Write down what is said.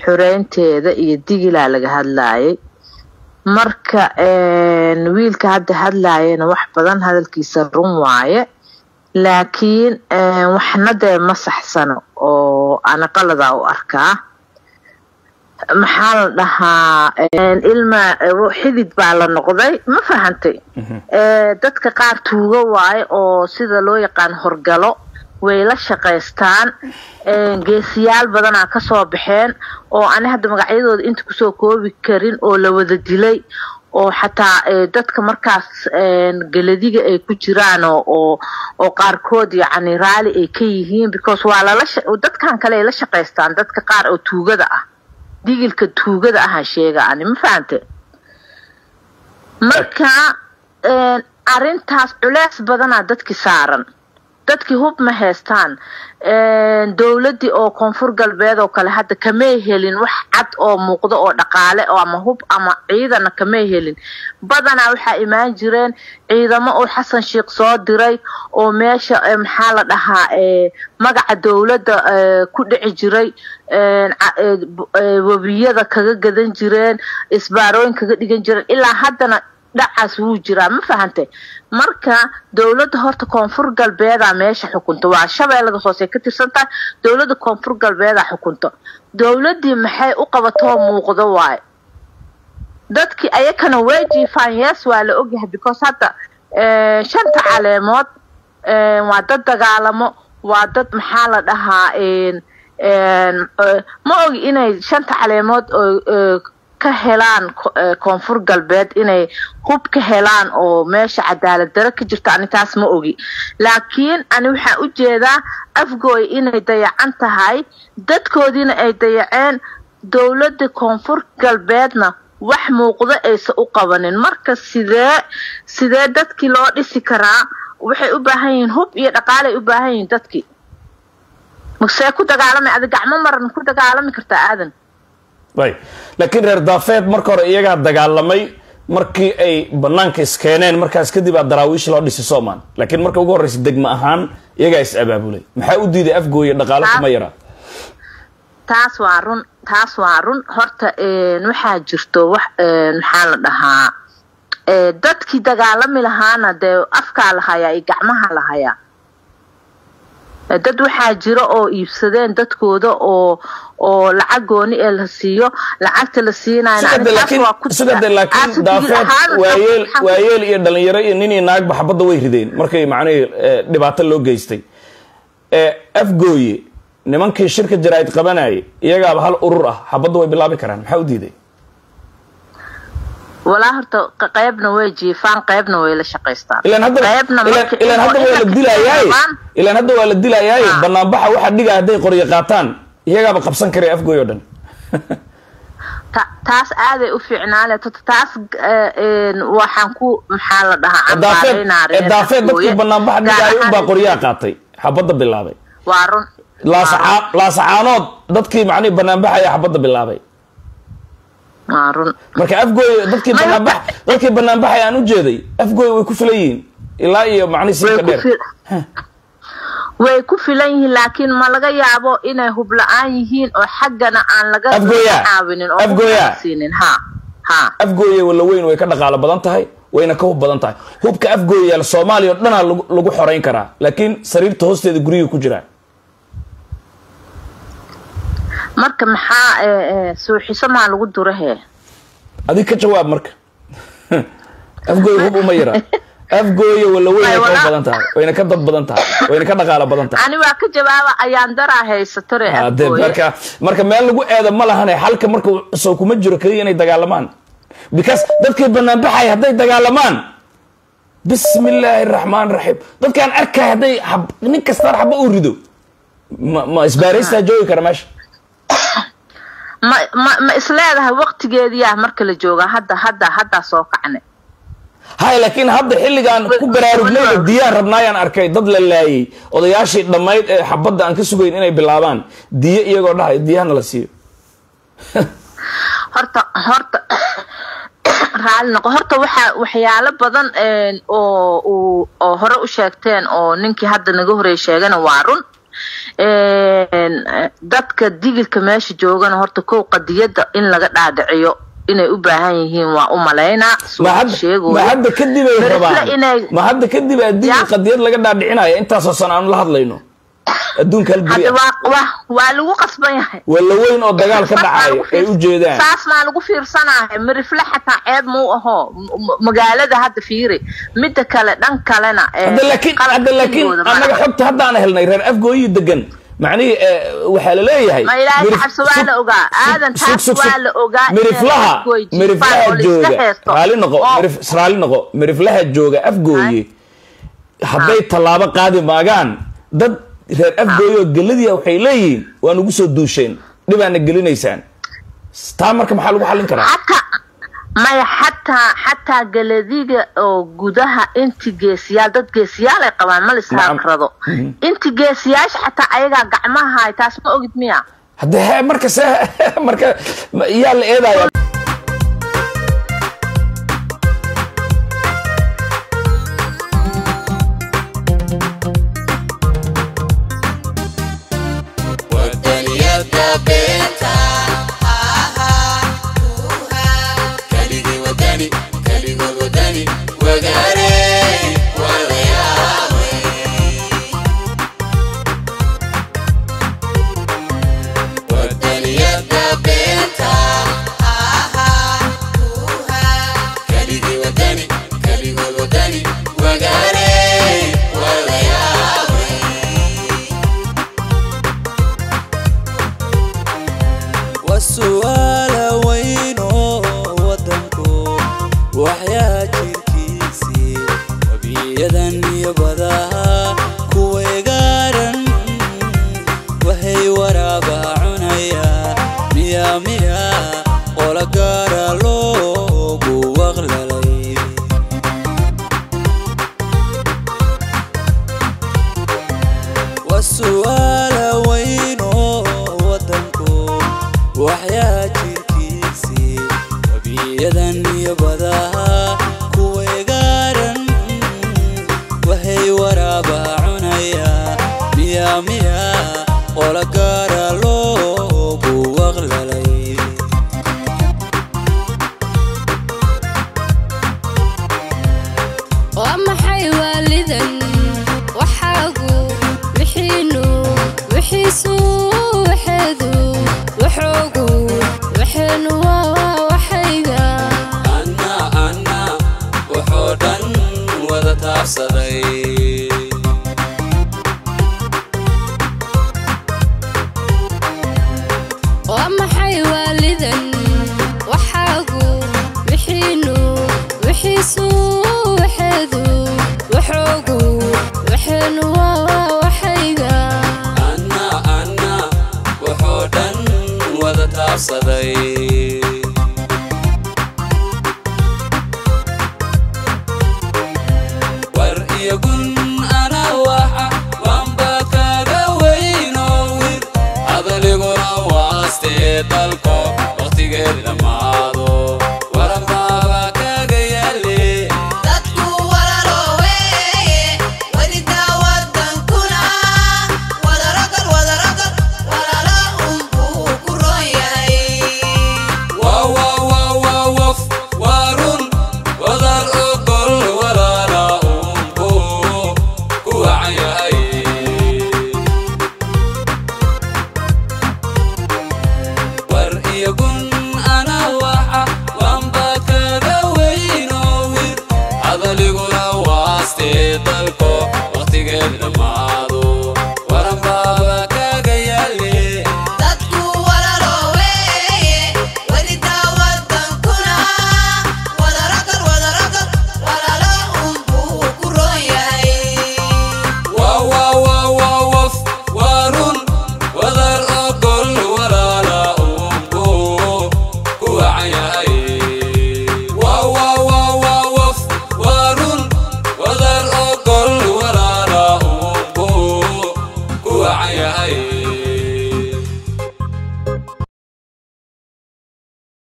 xureynteeda iyo digilaa laga hadlayay marka wiilka hadda hadlayana wax badan hadalkiisa run waaye laakiin waxna dee ma saxsano oo ana qaladaa u arkaa maxaa la dhahaa ilma xidid baa la noqday ma fahantay dadka qaar tuugo waaye oo sida loo yaqaan horgalo way la shaqaystaan geesiyaal badanaa kasoo baxeen oo ani hadda magacyadooda inta kusoo koobi karin oo la wada dilay oo xataa dadka markaas galadiga ay ku jiraan oo oo qaarkood yacni raali ay ka yihiin because waa lala dadkan kale ay la shaqaystaan dadka qaar oo tuugada ah digilka tuugada ahaan sheega ani ma fahante marka arintaas culeys badanaa dadki saaran dadkii hub ma haystaan dowladdii oo koonfur galbeed oo kale hadda kamay helin wax cad oo muuqdo oo dhaqaale oo ama hub ama ciidana kamay helin badanaa waxaa imaan jireen ciidamo oo xasan sheikh soo diray oo meesha maxaa la dhahaa magaca dowladda ku dhici jiray webiyada kaga gadan jireen isbaarooyin kaga dhigan jireen ilaa haddana dhacaas wuu jiraa ma fahante marka dowladda horta koonfur galbeedaa meesha xukunta waa shabeellada hoose ka tirsan tahay dowladda koonfur galbeedaa xukunta dowladdii maxay u qabatoo muuqdo waaye dadkii ayakana way jiifaan yes waa la ogyahay because hadda shanta caleemood waa dad dagaalamo waa dad maxaa la dhahaa ma ogi inay shanta caleemood ka helaan koonfur galbeed inay hub ka helaan oo meesha cadaalad daro ka jirto ani taas ma ogi laakiin ani waxaan u jeedaa afgooy inay dayacan tahay dadkoodiina ay dayaceen dowladda koonfur galbeedna wax muuqdo aysa u qabanin marka sidee sidee dadkii loo dhisi karaa waxay u baahan yihiin hub iyo dhaqaalay u baahan yihiin dadkii masee ku dagaalamay adi gacmo maran ku dagaalami kartaa aadan ayb laakiin reer daafeed marka hore iyagaa dagaalamay markii ay banaanka iskeeneen markaas kadib aa daraawiish loo dhisi soman laakiin marka ugu horreysa degma ahaan iyagaa is abaabulay maxaa u diiday afgooye dhaqaalo kuma yaraa taas waa run taas waa run horta waxaa jirto wax maxaa la dhahaa dadkii dagaalami lahaana dee afkaa la hayaa iyo gacmaha la hayaa dad waxaa jira oo iibsadeen dadkooda oo oo lacag gooni ee la siiyo lacagta la siinayosida laakiin daafeed waayeel waayeel iyo dhalinyaro iyo nin iyo naagba xabadda way rideen markay macnihii dhibaato loo geystay afgooye nimankii shirka jaraa'id qabanayay iyagaaba hal urur ah xabadda way bilaabi karaan maxaa u diiday walaa horta qaybna way jiifaan qaybna way la shaqaystaan ilaan hadda ilaan hadda waa la dilayaay ilaan hadda waa la dilayaay banaanbaxa waxa dhiga hadday qoryo qaataan iyagaaba qabsan karaya afgooy oo dhan taas aaday u fiicnaale taas waxaan ku maxaa la dhahaa daafeed dadkii banaanbaxa dhigaayo unbaa qoryaha qaatay xabadda bilaabay waa run laasacaanood dadkii macnihi banaanbaxaya xabadda bilaabay marka afgooy dadkii banaanba dadkii banaanbaxay aan u jeeday afgooy way ku filan yihiin ilaa iyo macni siika dheer way ku filan yihiin laakiin ma laga yaabo inay hub la-aan yihiin oo xaggana aan laga caawinin oosiinin ha ha afgooye walla weyn way ka dhaqaalo badan tahay wayna ka hub badan tahay hubka afgooyaal soomaaliya o dhanaa lagu xoreyn karaa laakiin sariirta hoosteeda guryiga ku jiraa marka maxaa suuxiso maa lagu durahe adig ka jawaab marka afgooye hub uma yara afgooye walla weyn way ka badan tahay wayna ka dad badan tahay wayna ka dhaqaalo badan tahay ani waa ka jawaaba ayaan daraa haysato re de marka marka meel lagu eeda ma lahane xalka marka soo kuma jiro keliya inay dagaalamaan because dadkay banaanbaxay hadday dagaalamaan bismi illaahi araxmaan raxiim dadkaan arkay hadday nin kastaan xaba uu rido ma ma isbaaraystaa joogi kara meesha ma ma ma isleedahay waqtigeediyaa marka la joogaa hadda hadda haddaa soo kacne hay laakiin hadda xilligaan ku baraarugnayba diyaan rabnaayaan arkay dad la laayay odayaashii dhammayd ee xabadda aan ka sugayn inay bilaabaan diyo iyagoo dhahay diyahana la siiyo horta horta raali noqo horta waxaa waxyaalo badan oo oo hore u sheegteen oo ninkii hadda naga horeey sheegana waa run dadka digilka meesha joogana horta kow qadiyada in laga dhaadhiciyo inay u baahan yihiin waa u malaynaa ma hadda kadib ay rabaan ma hadda kadib aa digil qadiyad laga dhaadhicinaya intaasoo san aanu la hadlayno adduunka hal guri waa lagu qasban yahay walla weyn oo dagaal ka dhacayo ay u jeedaan saas maa lagu fiirsanahay mirifle xataa ceeb mau aho magaalada hadda fiiri mida kale dhan kalena hadda laakiin hadda laakiin annaga xogta haddaan helnay reer afgooyi degan macnihii waxaa la leeyahay ma ilaahay xabse waa la ogaa aadan taas waa la ogaa miriflaha miriflaha jooga raali noqo raali noqo miriflaha jooga afgooye hadday tallaabo qaadi maagaan dad reer afgooye oo geladiia waxay leeyihiin waa nugu soo duusheen dhibaana gelinaysaan taa marka maxaa lagu xallin karaa maya xataa xataa galadiga oo gudaha inti geesiyaal dad geesiyaal ay qabaan ma lisaarado inti geesiyaasha xataa ayagaa gacmaha hay taas ma ogid miya hadde he marka se marka yaa la eedaya dalko waqtigeed dhammaado